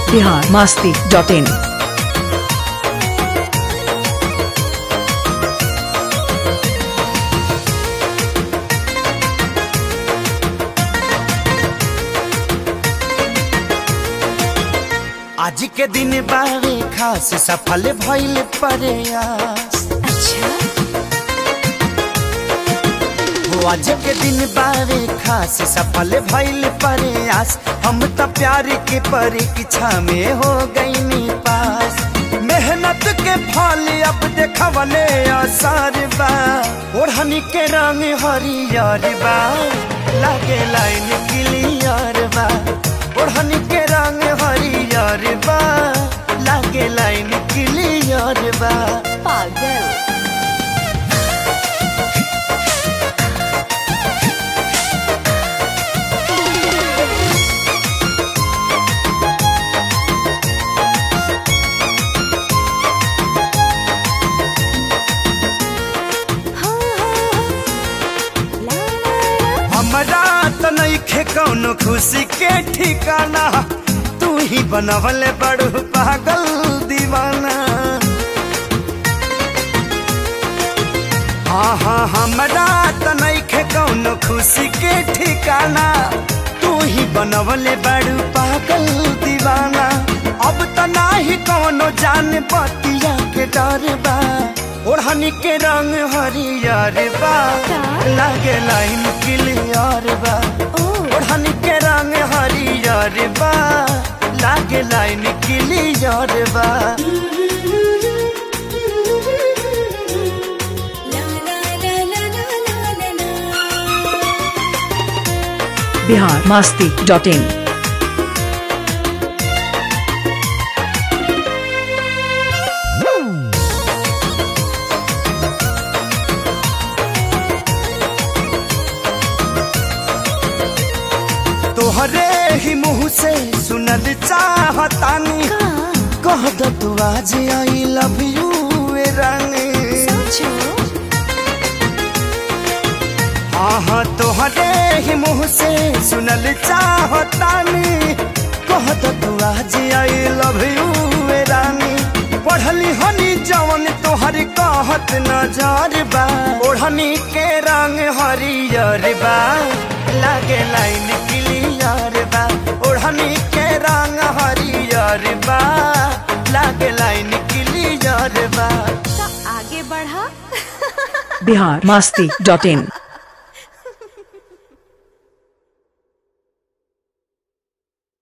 Bihar Masti dot in आज के दिन बारे खास सफल भइल प्रयास अच्छा हो आज के दिन बारे खास सफल भइल प्रयास हम त प्यार के परीक्षा में हो गईनी पास मेहनत के फल अब देखवले असर बा ओढ़नी के रंग हरियर बा लागे लाइन क्लियर बा ओढ़नी के रंग हरियर बा लागे लाइन क्लियर बा पागल हमरा त नइखे कौनो खुशी के ठिकाना तू ही बनवले बड़ू पागल दीवाना हाँ हाँ हमरा त नइखे कौनो खुशी के ठिकाना तू ही बनवले बड़ू पागल दीवाना अब त नाही कौनो जान बतिया के डर बा ओढ़नी के रंग हरियर बा का? लागे लाइन क्लियर बा ओढ़नी के रंग हरियर बा लागे लाइन क्लियर बा बिहार मास्ती डॉट इन तोहरे ही मुँह से सुनल चाहतानी कह दो तू आज आई लव यू रानी हाँ हाँ तोहरे ही मुँह से सुनल चाहतानी कह दो तू आज आई लव यू रानी पढ़ली हनी जवन तोहर कहत नजर बा ओढ़नी के रंग हरियर बा लागे लाइन क्लियर बा ओढ़नी के रंग हरियर बा लागे लाइन क्लियर बा तो आगे बढ़ा बिहार मास्ती डॉट इन